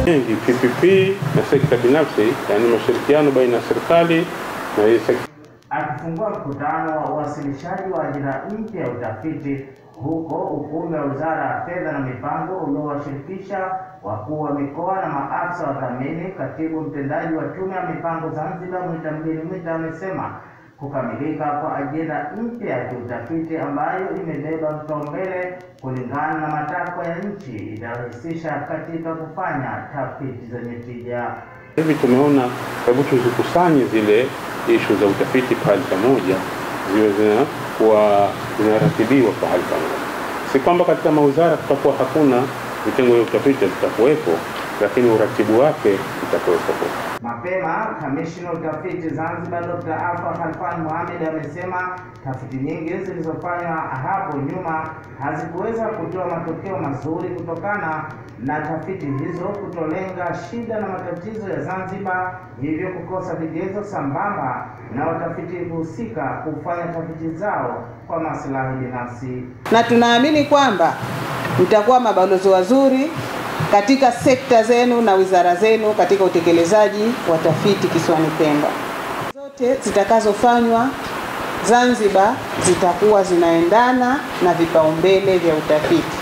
Mengi PPP na sekta binafsi, yaani mashirikiano baina ya serikali na hii sekta Akifungua mkutano wa uwasilishaji wa ajira mpya ya utafiti huko ukumbi wa Wizara ya Fedha na Mipango uliowashirikisha wakuu wa mikoa na maafisa wadhamini, katibu mtendaji wa Tume ya Mipango Zanzibar Mwita Mgeni Mwita amesema kukamilika kwa ajenda mpya ya kiutafiti ambayo imebeba vipaumbele kulingana na matakwa ya nchi itarahisisha katika kufanya tafiti zenye tija. hivi tumeona, hebu tuzikusanye zile ishu za utafiti pahali pamoja, ziwe zinakuwa zinaratibiwa pahali pamoja. Si kwamba katika mawizara kutakuwa hakuna vitengo vya utafiti, vitakuwepo, lakini uratibu wake utakuwepo. Mapema kamishna utafiti Zanzibar Dr. Alfa Khalfan Mohamed amesema tafiti nyingi zilizofanywa hapo nyuma hazikuweza kutoa matokeo mazuri kutokana na tafiti hizo kutolenga shida na matatizo ya Zanzibar, hivyo kukosa vigezo sambamba na watafiti husika kufanya tafiti zao kwa maslahi binafsi. na tunaamini kwamba mtakuwa mabalozi wazuri katika sekta zenu na wizara zenu katika utekelezaji wa tafiti kisiwani Pemba. Zote zitakazofanywa Zanzibar zitakuwa zinaendana na vipaumbele vya utafiti.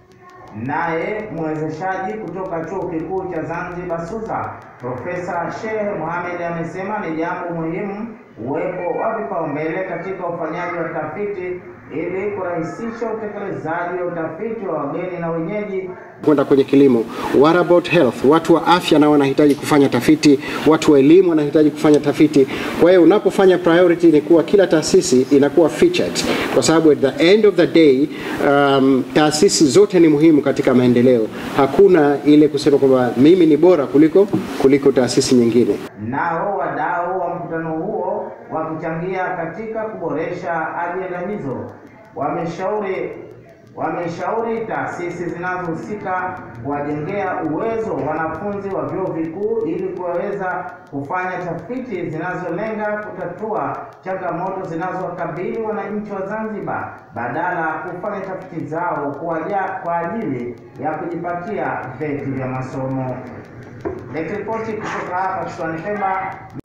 Naye mwezeshaji kutoka Chuo Kikuu cha Zanzibar SUZA, Profesa Shehe Mohamed amesema ni jambo muhimu uwepo wa vipaumbele katika ufanyaji wa tafiti ili kurahisisha utekelezaji wa utafiti wa wageni na wenyeji kwenda kwenye kilimo. What about health? Watu wa afya nao wanahitaji kufanya tafiti, watu wa elimu wanahitaji kufanya tafiti. Kwa hiyo unapofanya priority ni kuwa kila taasisi inakuwa featured, kwa sababu at the end of the day um, taasisi zote ni muhimu katika maendeleo. Hakuna ile kusema kwamba mimi ni bora kuliko kuliko taasisi nyingine. Nao wadau wa mkutano huo wakichangia katika kuboresha ajenda hizo wameshauri wameshauri taasisi zinazohusika kuwajengea uwezo wanafunzi wa vyuo vikuu ili kuwaweza kufanya tafiti zinazolenga kutatua changamoto zinazowakabili wananchi wa Zanzibar badala ya kufanya tafiti zao kwa aja- kwa ajili ya kujipatia vyeti vya masomo. Nikiripoti kutoka hapa kisiwani Pemba.